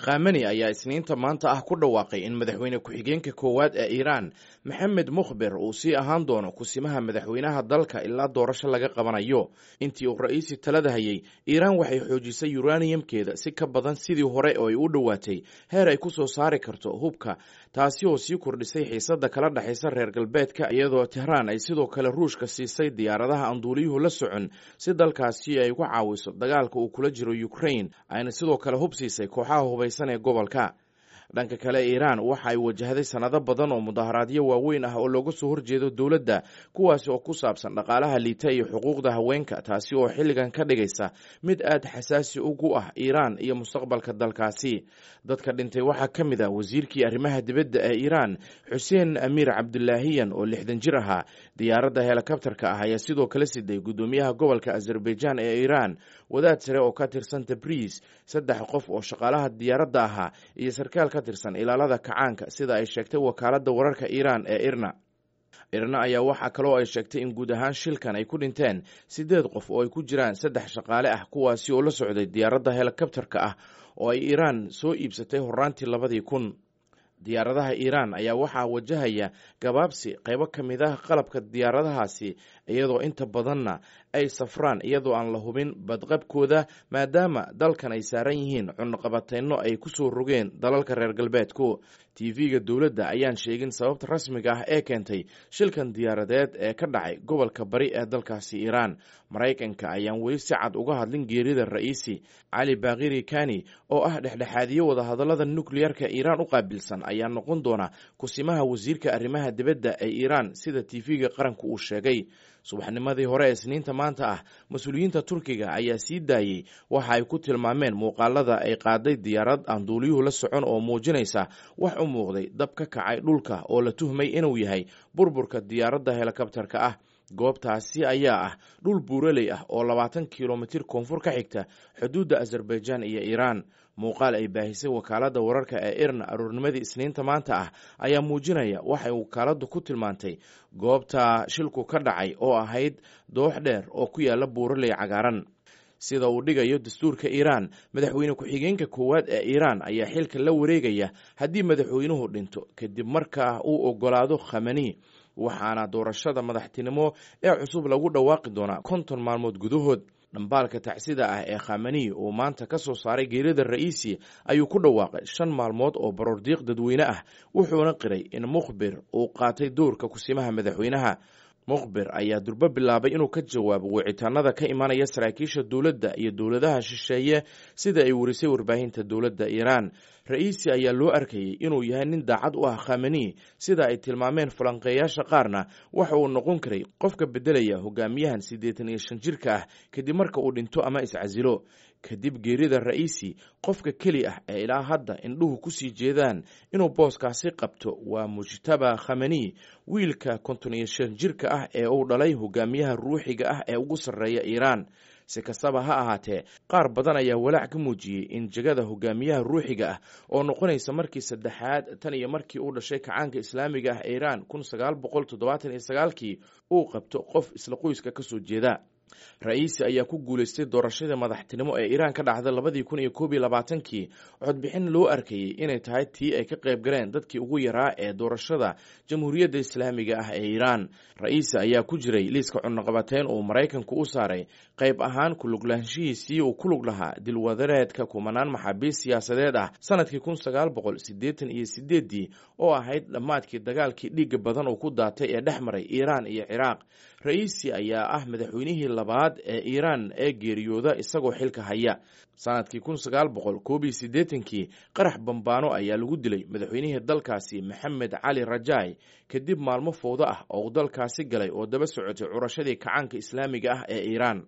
khamani ayaa isniinta maanta ah ku dhawaaqay in madaxweyne ku-xigeenka koowaad ee iiraan maxamed mukhbir uu sii ahaan doono kusimaha madaxweynaha dalka ilaa doorasho laga qabanayo intii uu ra-iisi talada hayay iiraan waxay xoojisay yuraniyamkeeda si ka badan sidii hore oo ay u dhowaatay heer ay ku soo saari karto hubka taasi oo sii kordhisay xiisadda kala dhexaysa reer galbeedka iyadoo tehraan ay sidoo kale ruushka siisay diyaaradaha aan duuliyuhu la socon si dalkaasi ay uga caawiso dagaalka uu kula jiro ukrain ayna sidoo kale hub siisay kooxaha hubaysan ee gobolka dhanka kale iiraan waxa ay wajahday sanado badan oo mudaharaadyo waaweyn ah oo looga soo horjeedo dowladda kuwaasi oo ku saabsan dhaqaalaha liita iyo xuquuqda haweenka taasi oo xilligan ka dhigaysa mid aad xasaasi ugu ah iiraan iyo mustaqbalka dalkaasi dadka dhintay waxaa ka mid ah wasiirkii arrimaha dibadda ee iiraan xuseen amiir cabdulaahiyan oo lixdan jir ahaa diyaaradda helikabtarka ah ayaa sidoo kale siday guddoomiyaha gobolka azerbaijan ee iiraan wadaad sare oo ka tirsan tabriis saddex qof oo shaqaalaha diyaaradda ahaa iyo sarkaal ka tirsan ilaalada kacaanka sida ay sheegtay wakaaladda wararka iiraan ee irna irna ayaa waxaa kaloo ay sheegtay in guud ahaan shilkan ay ku dhinteen siddeed qof oo ay ku jiraan saddex shaqaale ah kuwaasi oo la socday diyaaradda helikabtarka ah oo ay iiraan soo iibsatay horaantii labadii kun diyaaradaha iiraan ayaa waxaa wajahaya gabaabsi qaybo ka mid ah qalabka diyaaradahaasi iyadoo inta badanna ay safraan iyadoo aan la hubin badqabkooda maadaama dalkan ay saaran yihiin cunaqabateyno ay ku soo rogeen dalalka reer galbeedku tv-ga dowladda ayaan sheegin sababta rasmiga ah ee keentay shilkan diyaaradeed ee ka dhacay gobolka bari ee dalkaasi iiraan maraykanka ayaan weli si cad uga hadlin geerida ra'iisi cali bakhiri kani oo ah dhexdhexaadiye wadahadallada nukleyarka iiraan u qaabilsan ayaa noqon doona kusimaha wasiirka arrimaha dibadda ee iiraan sida tv-ga qaranka uu sheegay subaxnimadii hore ee isniinta maanta ah mas-uuliyiinta turkiga ayaa sii daayey waxa ay ku tilmaameen muuqaalada ay qaaday diyaarad aan duuliyuhu la socon oo muujinaysa wax u muuqday dab ka kacay dhulka oo la tuhmay inuu yahay burburka diyaaradda helikabtarka ah goobtaasi ayaa ah dhul buuraley ah oo labaatan kilomitir koonfur ka xigta xuduudda azerbaijan iyo iiraan muuqaal ay baahisay wakaaladda wararka ee irna aroornimadii isniinta maanta ah ayaa muujinaya waxay wakaaladdu ku tilmaantay goobta shilku ka dhacay oo ahayd doox dheer oo ku yaala buuraley cagaaran sida uu dhigayo dastuurka iiraan madaxweyne ku-xigeenka koowaad ee iiraan ayaa xilka la wareegaya haddii madaxweynuhu dhinto kadib markaa uu ogolaado khamani waxaana doorashada madaxtinimo ee cusub lagu dhawaaqi doonaa konton maalmood gudahood dhambaalka tacsida ah ee khamani uu maanta ka soo saaray geerida ra'iisi ayuu ku dhawaaqay shan maalmood oo baroordiiq dadweyne ah wuxuuna qiray in mukhbir uu qaatay doorka kusimaha madaxweynaha mukhbir ayaa durbo bilaabay inuu ka jawaabo wicitaanada ka imanaya saraakiisha dowladda iyo dowladaha shisheeye sida ay warisay warbaahinta dowladda iiraan ra-iisi ayaa loo arkayay inuu yahay nin daacad u ah khamani sida ay tilmaameen falanqeeyaasha qaarna waxa uu noqon karay qofka beddelaya hogaamiyahan siddeetan iyo shan jirka ah kadib marka uu dhinto ama iscasilo kadib geerida ra'iisi qofka keli ah ee ilaa hadda indhuhu ku sii jeedaan inuu booskaasi qabto waa mujtaba khamani wiilka konton iyo shan jirka ah ee uu dhalay hogaamiyaha ruuxiga ah ee ugu sarreeya iiraan si kastaba ha ahaatee qaar badan ayaa walaac ka muujiyey in jegada hogaamiyaha ruuxiga ah oo noqonaysa markii saddexaad tan iyo markii uu dhashay kacaanka islaamiga ah iiraan kun sagaal boqol toddobaatan iyo sagaalkii uu qabto qof isla qoyska ka soo jeeda ra-iisi ayaa ku guulaystay doorashadii madaxtinimo ee iiraan ka dhacday labadii kun iyo koob iyo labaatankii codbixin loo arkayey inay tahay tii ay ka qayb galeen dadkii ugu yaraa ee doorashada jamhuuriyadda islaamiga ah ee iiraan ra-iisi ayaa ku jiray liiska cunaqabateyn uu maraykanku u saaray qayb ahaan kuluglaanshihiisii uu ku lug lahaa dilwadareedka kumanaan maxaabiist siyaasadeed ah sanadkii kun sagaal boqol siddeetan iyo sideeddii oo ahayd dhammaadkii dagaalkii dhiigga badan uu ku daatay ee dhex maray iiraan iyo ciraaq ra-iisi ayaa ah madaxweynihii labaad ee iiraan ee geeriyooda isagoo xilka haya sanadkii kun sagaal boqol koob iyo siddeetankii qarax bambaano ayaa lagu dilay madaxweynihii dalkaasi maxamed cali rajaay kadib maalmo fowdo ah oo uu dalkaasi galay oo daba socotay curashadii kacaanka islaamiga ah ee iiraan